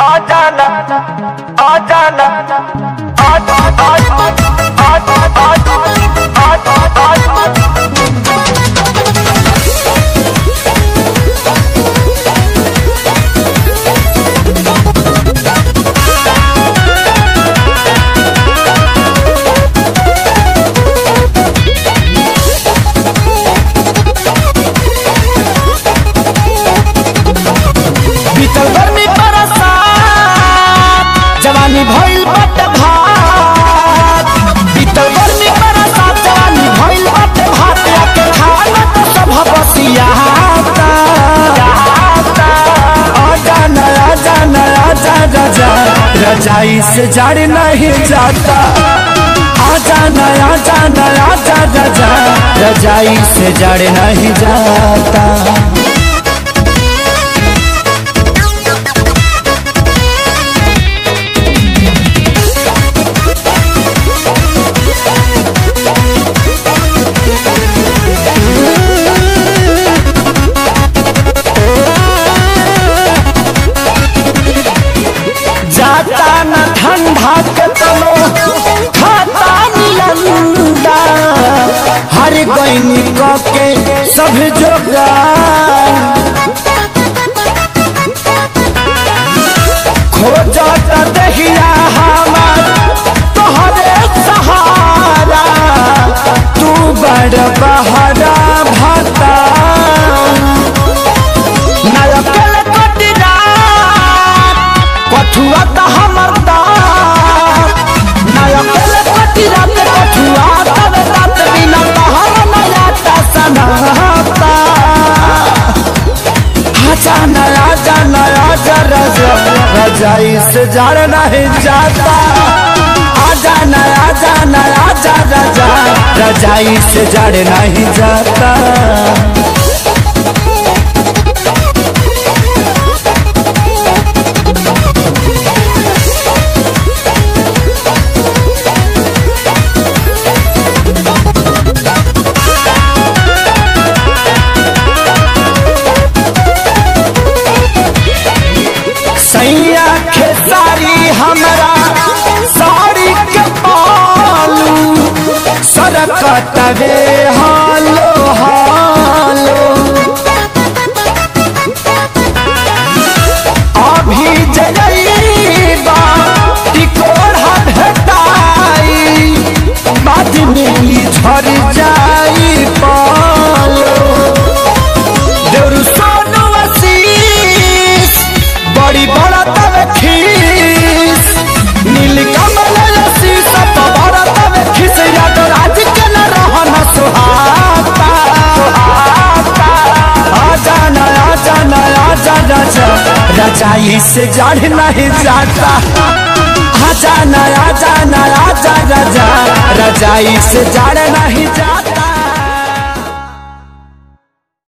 आ जाना आ जाना आ आ आ आ आ आ आ आ बीतल गर्मी बरसात जवानी भइल बट भात बीतल गर्मी बरसात जवानी भइल बट भात आके खाना तो सब बसियाता आजा न आजा न आजा राजा रजाई से जड़ नहीं जाता आजा न आजा न आजा राजा रजाई से जड़ नहीं जाता जाता न ठंडा के तनो खाता निलंदा हर गईनी के सब जोगा खोजत दहिया हमार तोहरे सहारा तू बड़ बहरा भाता नरकल कटिरात कठुआ त हमर दात नरकल कटिरात कठुआ तब रात बिना तहर नया ता सनाता आजा नया जा नया जा रजा रजाई से जड़ नहीं जाता आजा नया जा नया जा रजा रजाई से जड़ नहीं जाता सैया खेसारी हमरा साड़ी के पालू सरकत रे हालो हालो अभी जइबा टिकोड़ा भेटाई बाद में ई झर जाई पालो देउरू सोनू आशीष बड़ी बड़ा तवे खीस नील कमल आशीष सब बड़ा तवे खीस याद राज के न रहन सुहाता आजा न आजा न आजा राजा रजाई से जड़ नहीं जाता आजा न आजा न आजा राजा रजाई से जड़ नहीं जाता